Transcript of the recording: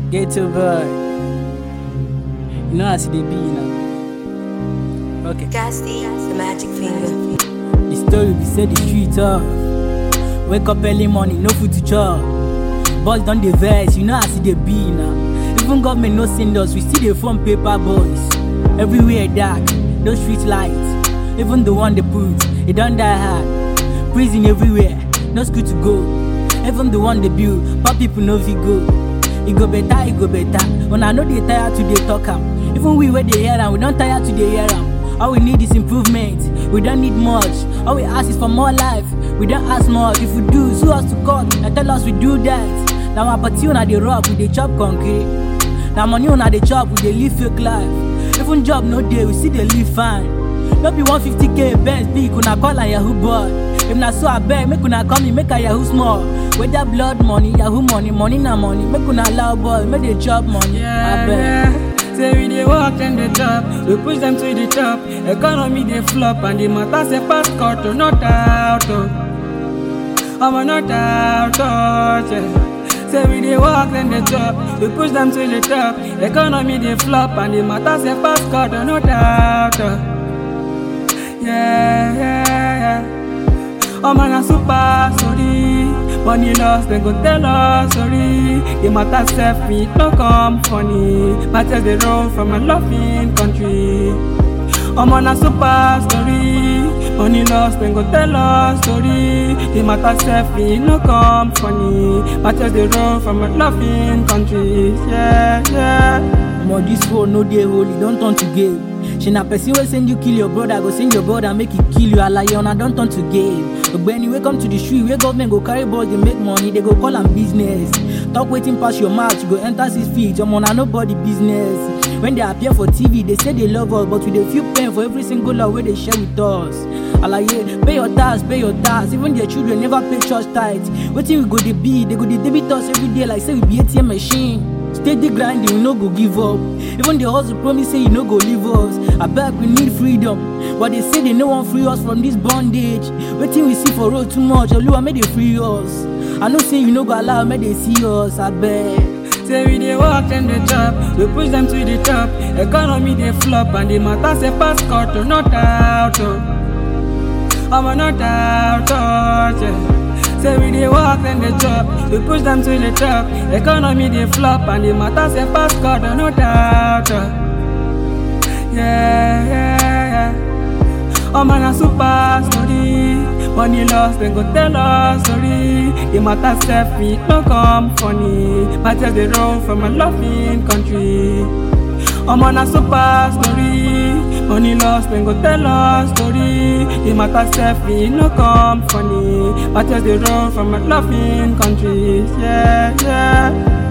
Get to boy. You know as they be now. Okay. Gasty, the magic finger. The story be say the street off. Wake up early morning, no food to chop. Boys done the verse, you know as they be now. Even government no send us, we still the phone paper boys. Everywhere dark, no street lights. Even the one they put, it don't die hard. Prison everywhere, no school to go. Even the one they build, but people no fit go. It go better, it go better. When I know they tired to they talk am. Even we where they hear am, we don't tire to they hear am. All we need is improvement. We don't need much. All we ask is for more life. We don't ask much. If we do, sue us to court and tell us we do that. Now our party on the rock, we dey chop concrete. Now money on the chop, we dey live fake life. Even job no day, we still dey live fine. No be 150k Benz big, una call am Yahoo boy. If na so abeg, make una call me, make I Yahoo small. Whether blood money, Yahoo money, money na money. Make una allow boy, make they chop money. Yeah, abeg. yeah. Say we dey walk and dey top, we push them to the top. Economy dey flop and the matter say pass cut to not out. Oh. I'm not out. Oh, yeah. Say we dey walk and dey top, we push them to the top. Economy dey flop and the matter say pass cut to not out. Oh. Yeah, yeah, yeah. Oh man, a super story. Money lost, then go tell us sorry. The matter self it no come funny. Matters they roll from a loving country. Oh man, a super story. Money lost, then go tell us story. The matter self it no come funny. Matters they roll from a loving country. Yeah, yeah. Omo, this phone no dey holy, don turn to game. Shey na person wey send you kill your brother go send your brother make e kill you alaye una don turn to game. Ogbeni wey come to the street wey government go carry boys dey make money, they go call am business. Talk wetin pass your mouth, you go enter six feet, omo na nobody business. When they appear for TV, they say they love us, but we dey feel pain for every single love wey they share with us. Alaye, pay your tax, pay your tax. Even their children never pay church tithe. Wetin we go dey be? They go dey debit us every day like say we be ATM machine. Steady grinding, we no go give up. Even the hustle promise say you no go leave us. Abeg, we need freedom. But they say they no wan free us from this bondage. Wetin we see for road too much, Oluwa make they free us. I know say you no go allow make they see us, abeg. Say we dey walk and dey chop, we push them to the top. Economy dey flop and the matter say pass cut to not out. Oh. I'm not out. Oh, yeah. Say we dey walk and dey chop, we push them to the top. Economy dey flop and the matter say pass cut to not out. Oh. Yeah, yeah, yeah. Oh man, a super story. Money lost, then go tell us sorry. The matter self it no come funny. Matters they roll from a loving country. Oh man, a super story. Money lost, then go tell us story. The matter self it no come funny. Matters they roll from a loving country. Yeah, yeah.